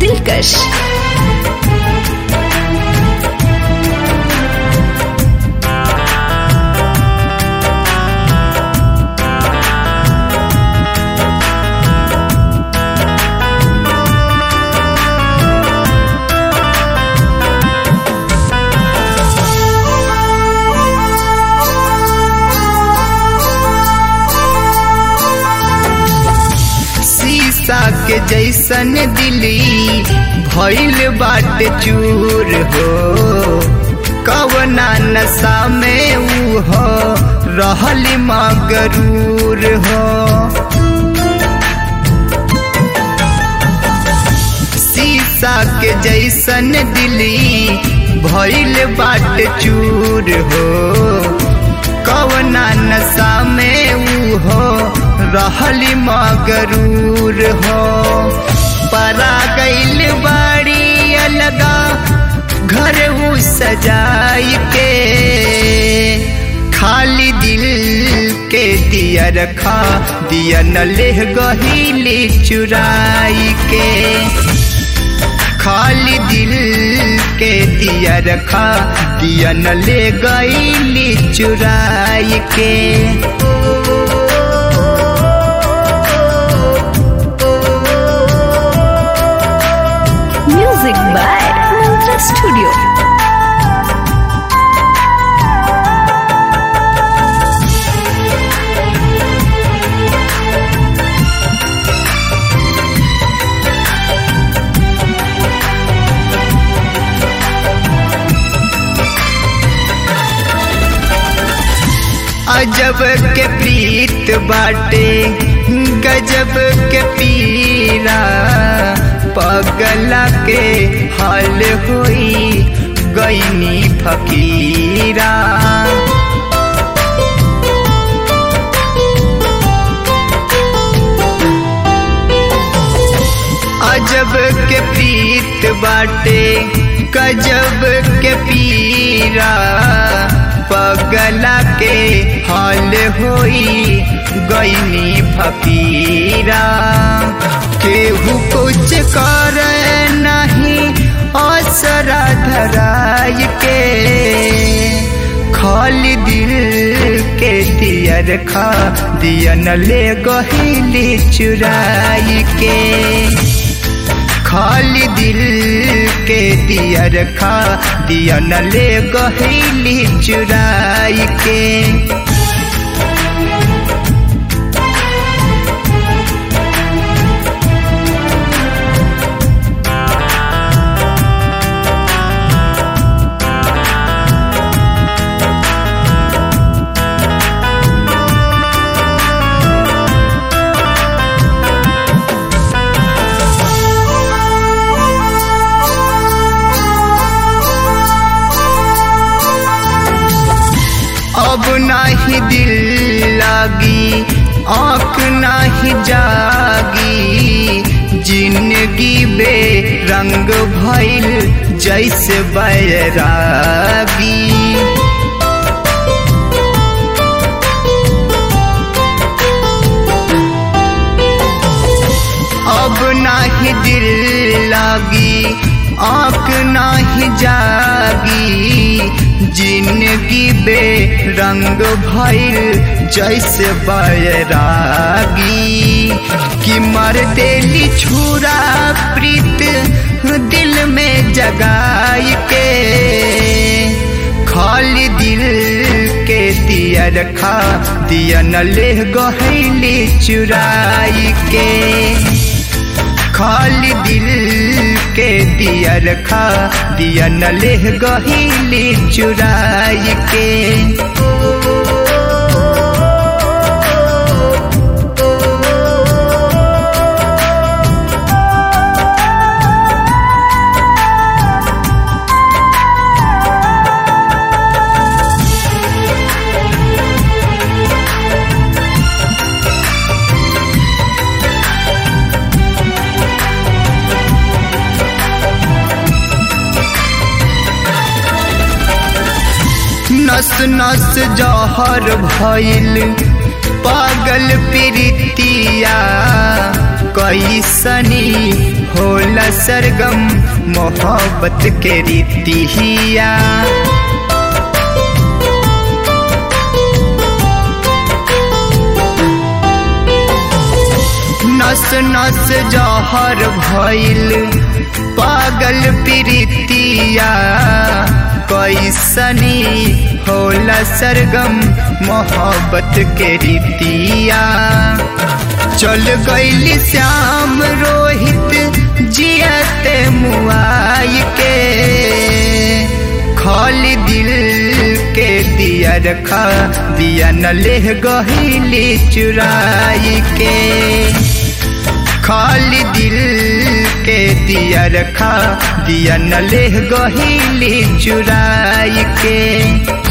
दिलकश शीशा के जैसन दिली भइल बाटे चूर हो कवना नशा में ऊ हो रहल मगरूर हो शीशा के जैसन दिली भइल बाटे चूर हो कवना नशा में ऊ हो रहली मगरूर हो परा गईल बाड़ी अलगा घर ऊ सजाई के खाली दिल के दिया रखा दिया न ले गहीली चुराई के खाली दिल के दिया रखा दिया न ले गईली चुराई के म्यूजिक बाय मंत्रा स्टूडियो अजब के प्रीत बाटे गजब के पीरा पगला के हाल होई गईनी फकीरा अजब के प्रीत बाटे गजब के पीरा पगला के हाल होई गईनी फकीरा केहू कुछ कर नहीं असरा धराय के खाली दिल के दिया रखा दिया न ले गहीली चुराई के खाली दिल के दिया रखा दिया न ले गहीली चुराई के अब नाही दिल लागी आँख नाही जागी जिंदगी बे रंग भइल जैसे बैरागी अब नाही दिल लागी आँख नाही जागी जिंदगी बे रंग भइल जैसे बैरागी कि मर देली छुरा प्रीत दिल में जगाई के खाली दिल के दिया रखा दिया न ले गहली चुराई के खाली दिल के दिया रखा दिया न ले गहीली चुराई के नस नस जहर भइल पागल प्रीतिया कैसनी होला सरगम मोहब्बत के रीतिया नस नस जहर भइल पागल प्रीतिया कैसनी होला सरगम मोहब्बत के रीतिया चल गईली श्याम रोहित जियते मुआई के खाली दिल के दिया रखा दिया न ले गहीली चुराई के खाली दिल के दिया रखा दिया न ले गहीली चुराई के